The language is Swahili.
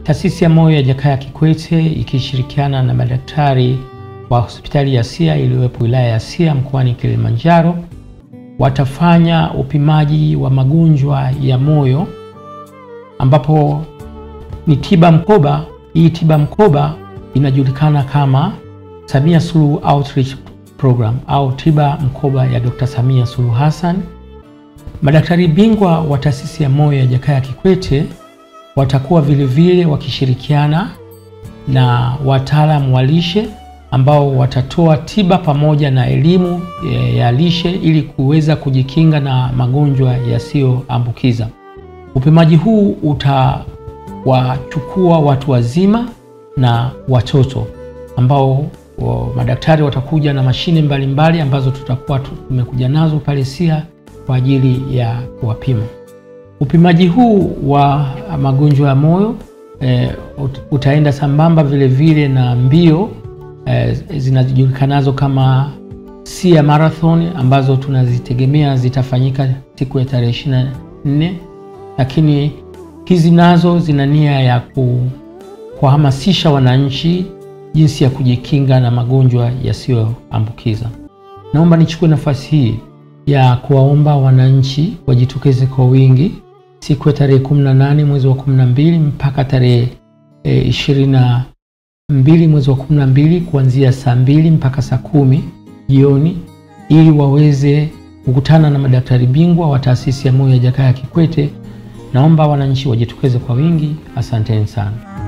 Taasisi ya Moyo ya Jakaya Kikwete ikishirikiana na madaktari wa hospitali ya Sia iliyopo wilaya ya Sia mkoani Kilimanjaro watafanya upimaji wa magonjwa ya moyo ambapo ni tiba mkoba. Hii tiba mkoba inajulikana kama Samia Suluhu Outreach Program au tiba mkoba ya Dr. Samia Suluhu Hassan. Madaktari bingwa wa taasisi ya moyo ya Jakaya Kikwete watakuwa vilevile wakishirikiana na wataalamu wa lishe ambao watatoa tiba pamoja na elimu ya lishe ili kuweza kujikinga na magonjwa yasiyoambukiza. Upimaji huu utawachukua watu wazima na watoto ambao wa madaktari watakuja na mashine mbalimbali mbali ambazo tutakuwa tumekuja nazo pale Sia kwa ajili ya kuwapima. Upimaji huu wa magonjwa ya moyo e, utaenda sambamba vile vile na mbio e, zinajulikanazo kama Sia Marathon ambazo tunazitegemea zitafanyika siku ya tarehe 24, lakini hizi nazo zina nia ya kuwahamasisha wananchi jinsi ya kujikinga na magonjwa yasiyoambukiza. Naomba nichukue nafasi hii ya kuwaomba wananchi wajitokeze kwa wingi siku ya tarehe 18 mwezi wa 12 mpaka tarehe e, 22 mwezi wa 12 kuanzia saa mbili mpaka saa kumi jioni ili waweze kukutana na madaktari bingwa wa taasisi ya moyo ya Jakaya Kikwete. Naomba wananchi wajitokeze kwa wingi. Asanteni sana.